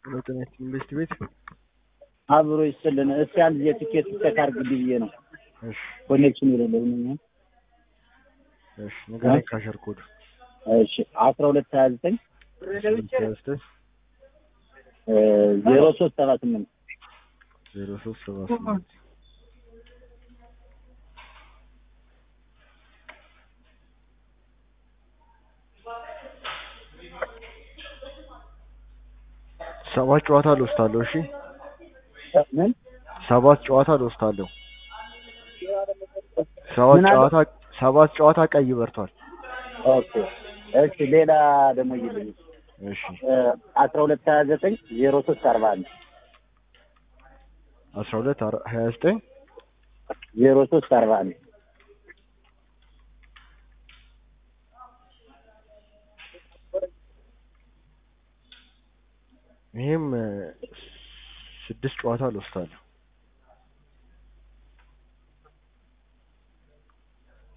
ሁለተኛ ኢንቨስት ቤት አብሮ ይስጥልን። እስኪ አንድ የትኬት ቼክ አድርግልኝ ብዬ ነው። እሺ ኮኔክሽን የሌለው ነው። እሺ ንገረኝ ካሸር ኮድ እሺ አስራ ሁለት ሀያ ዘጠኝ ዘጠኝ ዜሮ ሶስት ሰባ ስምንት ዜሮ ሶስት ሰባ ስምንት ሰባት ጨዋታ ልወስዳለሁ። እሺ ምን ሰባት ጨዋታ ልወስዳለሁ። ሰባት ምን አለ? ጨዋታ ሰባት ጨዋታ ቀይ በርቷል። ኦኬ እሺ ሌላ ደግሞ ይልኝ እሺ አስራ ሁለት ሀያ ዘጠኝ ዜሮ ሶስት አርባ አንድ አስራ ሁለት አር- ሀያ ዘጠኝ ዜሮ ሶስት አርባ አንድ ይሄም እ፣ ስድስት ጨዋታ ልወስዳለሁ።